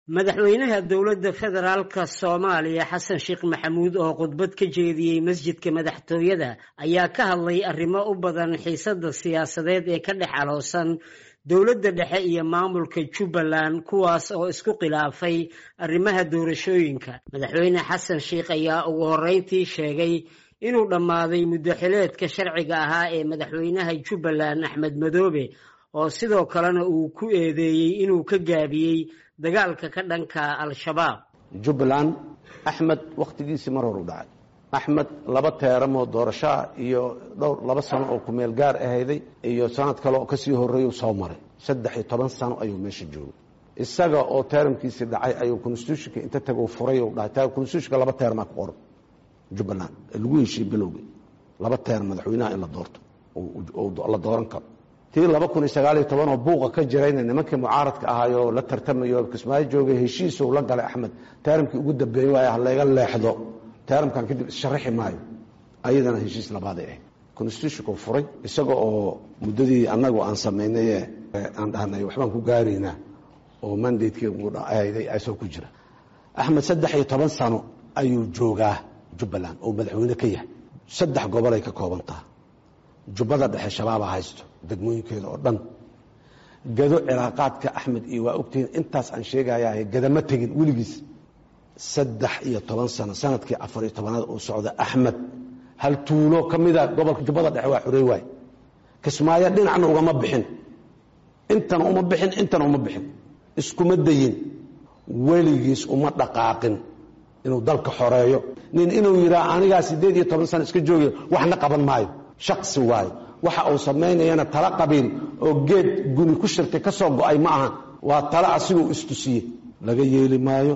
madaxweynaha dowladda federaalka soomaaliya xasan sheekh maxamuud oo khudbad ka jeediyey masjidka madaxtooyada ayaa ka hadlay arrimo u badan xiisadda siyaasadeed ee ka dhex aloosan dowladda dhexe iyo maamulka jubbaland kuwaas oo isku khilaafay arrimaha doorashooyinka madaxweyne xasan sheekh ayaa ugu horreyntii sheegay inuu dhammaaday muddoxileedka sharciga ahaa ee madaxweynaha jubbaland axmed madoobe oo sidoo kalena uu ku eedeeyey inuu ka gaabiyey dagaalka ka dhanka al-shabaab jubbaland axmed wakhtigiisii mar hor u dhacay axmed laba teeramoo doorashoa iyo dhowr laba sano oo kumeel gaar ahayday iyo sanad kale oo kasii horreeyuu soo maray saddex iyo toban sano ayuu meesha joogay isaga oo teeramkiisii dhacay ayuu constitutionka inta tago furay u dhahay constitutionka laba teermaa ku qoran jubbaland lagu heshiye bilowgii laba teer madaxweynaha in la doorto la dooran karo tii laba kun iyo sagaaliyo toban oo buuqa ka jirayna nimankii mucaaradka ahaayoo la tartamayo kismaayo joogay heshiisuu la galay axmed teeramkii ugu dambeeyey waay halayga leexdo teeramkan kadib issharaxi maayo ayadana heshiis labaaday ahayd constitutionku furay isaga oo muddadii annagu aan samaynaye aan dhahnay waxbaan ku gaaraynaa oo mandatekehayday asoo ku jira axmed saddex iyo toban sano ayuu joogaa jubbaland oo madaxweyne ka yahay saddex gobolay ka kooban taha jubbada dhexe shabaaba haysto degmooyinkeeda oo dhan gado cilaaqaadka axmed iyo waa ogtihiin intaas aan sheegayahay gadama tegin weligiis saddex iyo toban sano sanadkii afar iyo tobanaad uu socda axmed hal tuulo ka mida gobolka jubbada dhexe waa xurey waay kismaayo dhinacna ugama bixin intana uma bixin intana uma bixin iskuma dayin weligiis uma dhaqaaqin inuu dalka xoreeyo nin inuu yidhaha anigaa siddeed iyo toban sano iska joogiy waxna qaban maayo shaksi waayo waxa uu samaynayana tala qabiil oo geed guni ku shirtay ka soo go-ay ma ahan waa tala asiguu istusiye laga yeeli maayo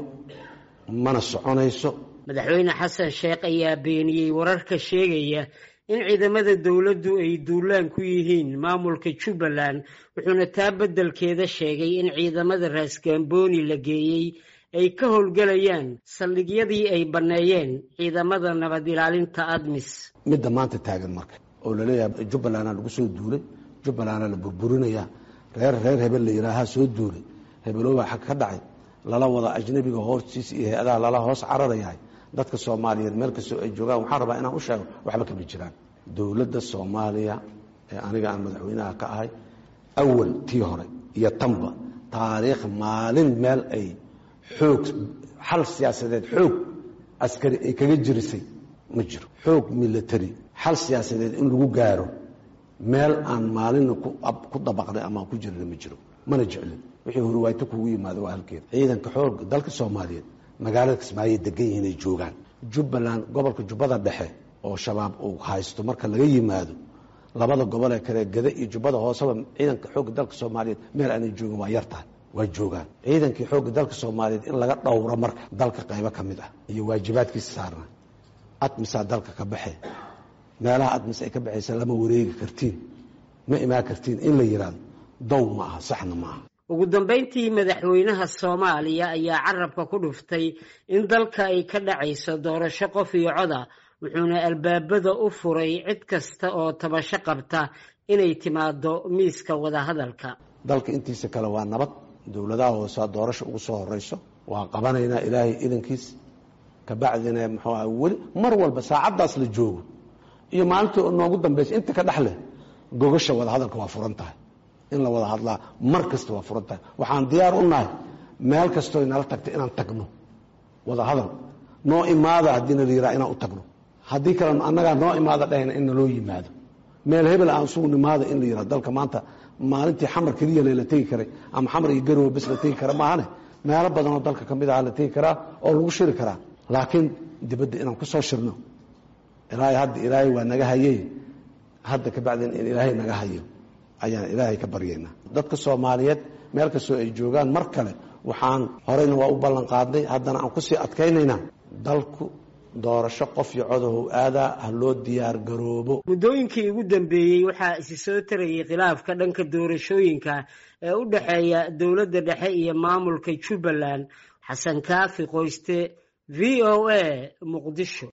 mana soconayso madaxweyne xasan sheekh ayaa beeniyey wararka sheegaya in ciidamada dowladdu ay duulaan ku yihiin maamulka jubbaland wuxuuna taa beddelkeeda sheegay in ciidamada raasgaambooni la geeyey ay ka howlgelayaan saldhigyadii ay banneeyeen ciidamada nabad ilaalinta admis midda maanta taagan marka oo laleeyahay jubbalandaa lagu soo duulay jubbalandaa la burburinayaa reer reer hebel la yihaahaa soo duulay hebeloobaa xag ka dhacay lala wada ajnabiga hoostiisa iyo hay-adaha lala hoos cararayahay dadka soomaaliyeed meel kastoo ay joogaan waxaan rabaa inaan u sheego waxba kama jiraan dowladda soomaaliya ee aniga aan madaxweynaha ka ahay awal tii hore iyo tanba taariikh maalin meel ay xoog xal siyaasadeed xoog askari ay kaga jirisay ma jiro xoog military xal siyaasadeed in lagu gaaro meel aan maalina ku dabaqnay ama ku jirna ma jiro mana jeclin wixii horwaayto kugu yimaado waa halkeeda ciidanka xoog dalka soomaaliyeed magaalada kismaayo degan yihiin ay joogaan jubbaland gobolka jubbada dhexe oo shabaab uu haysto marka laga yimaado labada gobolee kale gada iyo jubbada hooseba ciidanka xoogga dalka soomaaliyeed meel aanay joogin waa yar tahay waa joogaan ciidankii xoogga dalka soomaaliyeed in laga dhowro marka dalka qaybo ka mid ah iyo waajibaadkiisa saarna admisaa dalka ka baxe meelaha admis ay ka baxaysa lama wareegi kartiin ma imaan kartiin in la yidhaahdo dow ma aha saxna ma aha ugu dambayntii madaxweynaha soomaaliya ayaa carabka ku dhuftay in dalka ay ka dhacayso doorasho qof iyo coda wuxuuna albaabada u furay cid kasta oo tabasho qabta inay timaado miiska wadahadalka dalka intiisa kale waa nabad dowladaha hoosea doorasho ugu soo horeyso waa qabanaynaa ilaahay idankiis kabacdina muxuu aha weli mar walba saacaddaas la joogo iyo maalintii noogu dambaysa inta ka dhexleh gogasha wadahadalka waa furan tahay in la wada hadlaa mar kasta waa furan tahay waxaan diyaar u nahay meel kastoo nala tagta inaan tagno wada hadal noo imaada haddiina la yiraha inaan u tagno haddii kale annagaa noo imaada dhahayna in naloo yimaado meel hebel aan isugu nimaada in la yiraha dalka maanta maalintii xamar keliya la tegi karay ama xamar iyo garowe bes la tegi kara maahane meelo badanoo dalka ka mid aha la tegi karaa oo lagu shiri karaa laakiin dibadda inaan ku soo shirno ilaahay hadda ilaahay waa naga hayey hadda kabacdina in ilaahay naga hayo ayaan ilaahay ka baryaynaa dadka soomaaliyeed meel kastoo ay joogaan mar kale waxaan horeyna waa u ballan qaadnay haddana aan kusii adkaynaynaa dalku doorasho qof iyo codahow aadaa ha loo diyaar garoobo muddooyinkii ugu dambeeyey waxaa isi soo tarayay khilaafka dhanka doorashooyinka ee u dhexeeya dowladda dhexe iyo maamulka jubbaland xasan kaafi qoyste v o a muqdisho